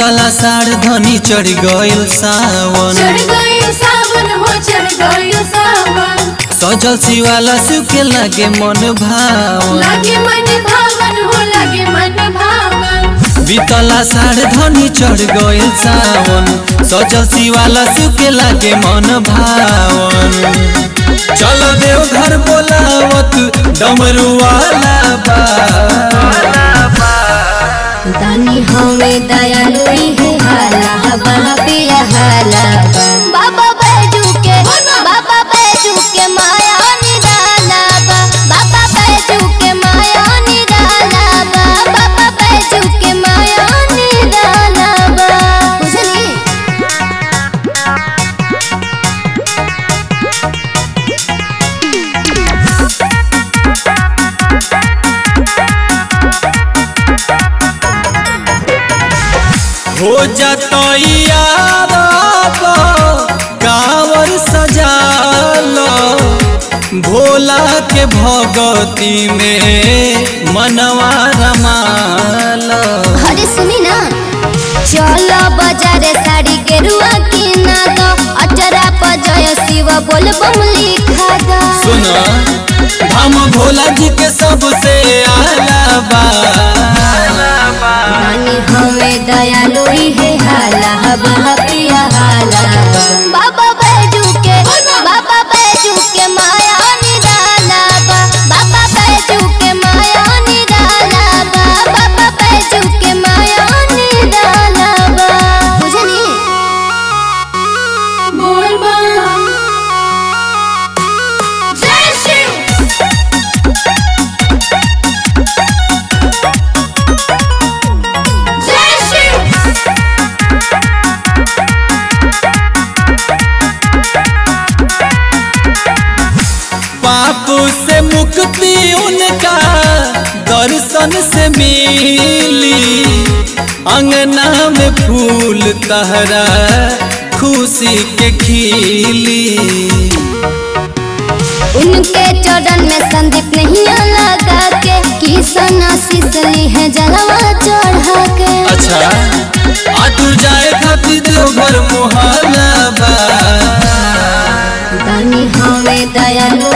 बीतला साढ़ धनी चढ़ गइल सावन चढ़ गई सावन हो चढ़ गई सावन सजल शिवाला सुखे लागे मन भावन लागे मन भावन हो लागे मन भावन बीतला साढ़ धनी चढ़ गइल सावन सजल शिवाला सुखे लागे मन भावन चल देव घर बोलावत डमरू वाला बा दानी हमें दयालु है हाला बाबा पिया हाला बाबा बैजू के बाबा बैजू के माया निराला बा बाबा बैजू के माया निराला बा बाबा बैजू के माया निराला बा बुझली हो जातो यार कावर सजालो भोला के भगती में मनवा रमालो अरे सुनी ना चलो बाजारे साड़ी के रुआ की ना दो अचरा पजय शिव बोल बम लिखा दो सुना हम भोला जी के सबसे आला बा रानी हमें दयालु है हाला बाबा पिया हाला बाबा बैजू के बाबा बैजू के माया निराला बा बाबा बैजू के माया निराला बा बाबा बैजू के माया निराला बा बुझनी बोल बम जय शिव जय शिव पाप से मुक्ति उनका दर्शन से मिली अंगना में फूल तहरा खुशी के खिली उनके चरण में संदीप नहीं लगा के किसन आशीष ली है जलवा चढ़ा के अच्छा आतुर जाए खातिर देवघर मोहल्ला बा दानी हमें दयालु